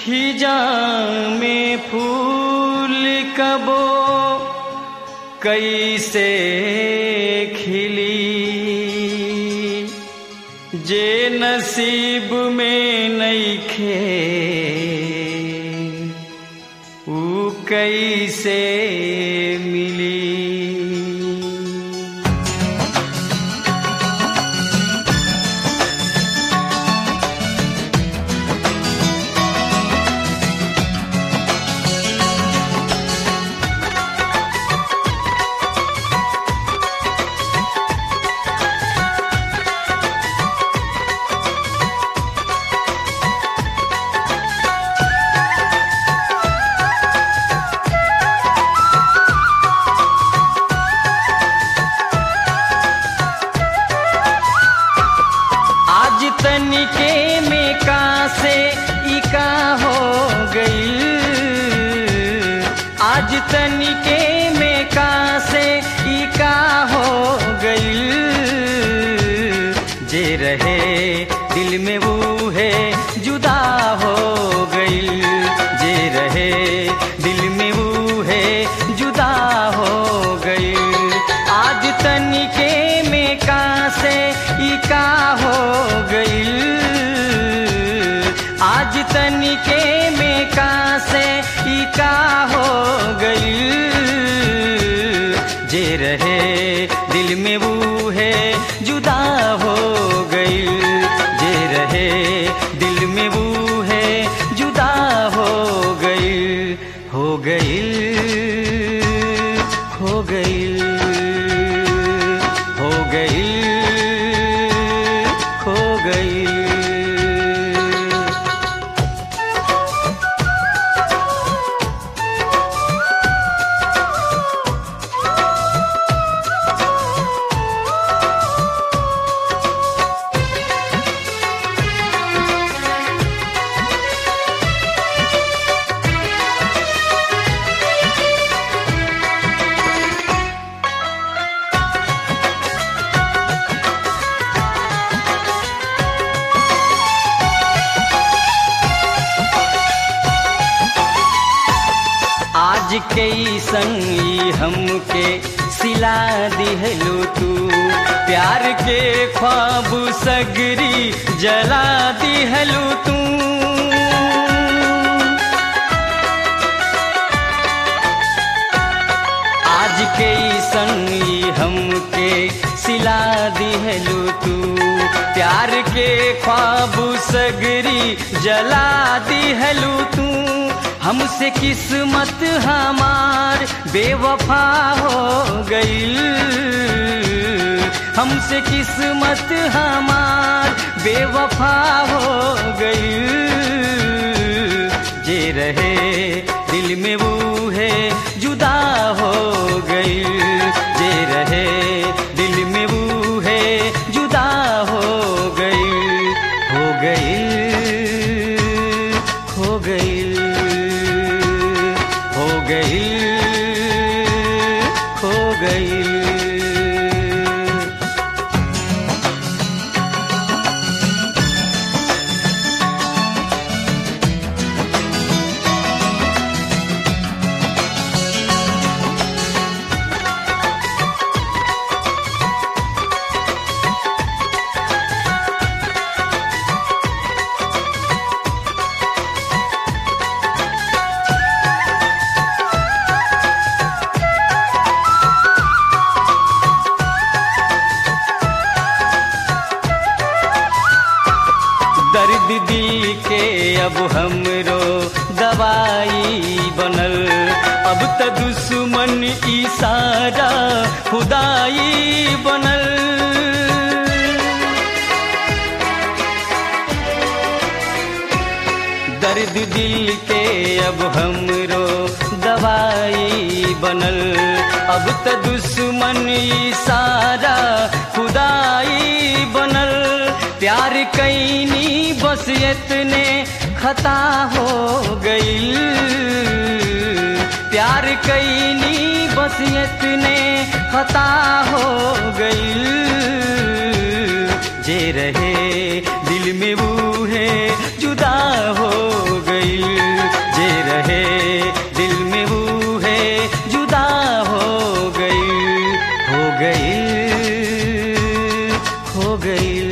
खिजा में फूल कबो कैसे खिली जे नसीब में नईखे ऊ कैसे मिली आज तनिके में का से ई का हो गई आज तनिके में का से ई का हो गई जे रहे दिल में वो है जुदा हो गई जे रहे दिल में वो है जुदा हो गई आज तनिके में का से ई का हो गई आज तनिके में का से ई का हो गई जे रहे दिल में वो है जुदा हो गई जे रहे दिल में वो है जुदा हो गई हो गई हो गई हो गई हो गई आज कई संगी हमके सिला दिहलो तू प्यार के ख्वाब सगरी जला दिहलो तू आज कई संगी हमके सिला दिहलो तू प्यार के ख्वाब सगरी जला दिहलो तू हमसे किस्मत हमार बेवफा हो गई हमसे किस्मत हमार बेवफा हो गई जे रहे दिल में वो है जुदा हो गई जे रहे दिल में वो है जुदा हो गई हो गई हो गई हो गई हो गई दर्द दिल के अब हमरो दवाई बनल अब त दुश्मन इशारा खुदाई बनल दर्द दिल के अब हमरो दवाई बनल अब त दुश्मन इशारा खुदाई बनल प्यार कैनी बस इतने खता हो गई प्यार कैनी बस इतने खता हो गई जे रहे दिल में वो है जुदा हो गई गई